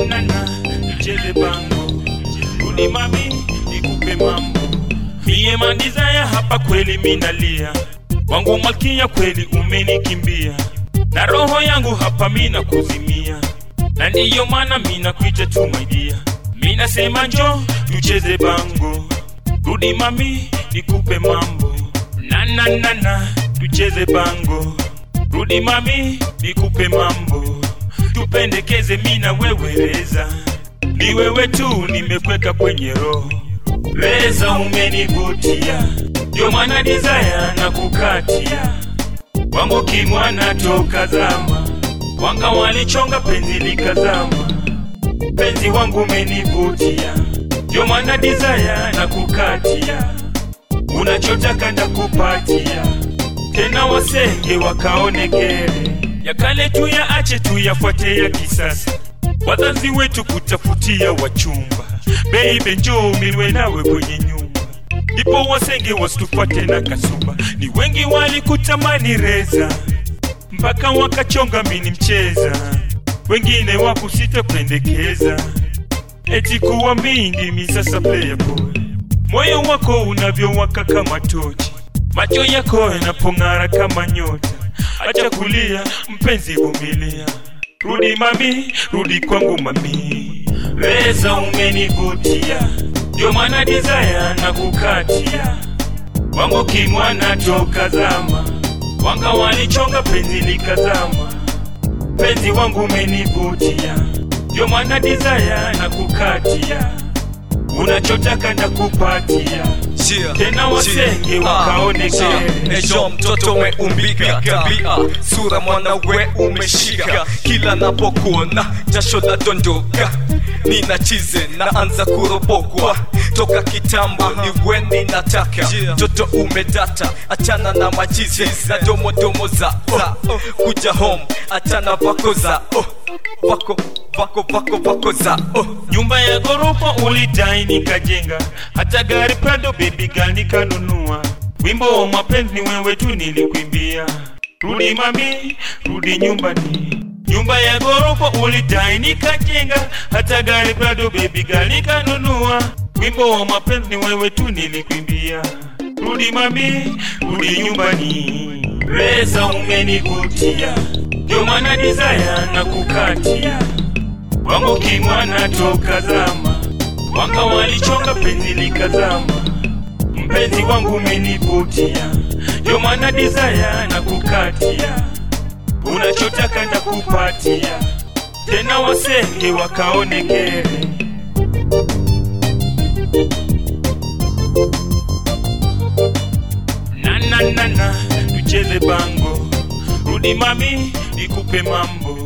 na na tucheze bango rudi mami nikupe mambo mie mandizaya hapa kweli minalia wangu malkia kweli umenikimbia na roho yangu hapa mina kuzimia na ndiyo maana mina kuita tu my dear mina sema njo tucheze bango rudi mami nikupe mambo na na na na tucheze bango rudi mami nikupe mambo tupendekeze mina wewereza ni wewe tu nimekweka kwenye roho weza umenivutia ndio maana dizaya na kukatia wangu kimwana toka zama wanga walichonga penzi likazama penzi wangu umenivutia ndio maana dizaya na kukatia unachotaka ndakupatia tena wasenge wakaone kere ya kale tu ya ache tu yafuate ya kisasa wazazi wetu kutafutia wachumba beibe njoo milwe nawe kwenye nyumba ndipo wasenge wasitupate na kasuba ni wengi walikutamani reza mpaka wakachonga mini mcheza wengine wakusita pendekeza eti kuwa mingi misasa player boy moyo wako unavyowaka kama tochi macho yako yanapong'ara kama nyota acha kulia mpenzi vumilia rudi mami rudi kwangu mami weza umenivutia ndio maana dizaya na kukatia wangu kimwana toka zama wanga walichonga penzi likazama penzi wangu umenivutia ndio maana dizaya na kukatia unachotaka ndakupatia Chia, Tena wasenge chia, wakaone ah, chia. kere. Ejo mtoto umeumbika tabia sura mwana we umeshika kila napokuona jasho la dondoka nina chize naanza kurobokwa toka kitambo ni weni nataka mtoto umedata achana na machizi na domodomo za oh. kuja home achana vako za oh. vako vako vako vako za oh. nyumba ya ghorofa ulidai nikajenga hata gari prado baby girl nikanunua wimbo wa mapenzi ni wewe tu nilikwimbia rudi mami rudi nyumbani nyumba ya ghorofa ulidai nikajenga hata gari prado baby girl nikanunua wimbo wa mapenzi ni wewe tu nilikwimbia rudi mami rudi nyumbani weza umenivutia ndio maana dizaya na kukatia wangu kimwana toka zama wanga walichonga penzi likazama mpenzi wangu umenivutia ndio maana dizaya na kukatia unachotaka ndakupatia tena wasenge wakaone kere na na na na tucheze bango rudi mami nikupe mambo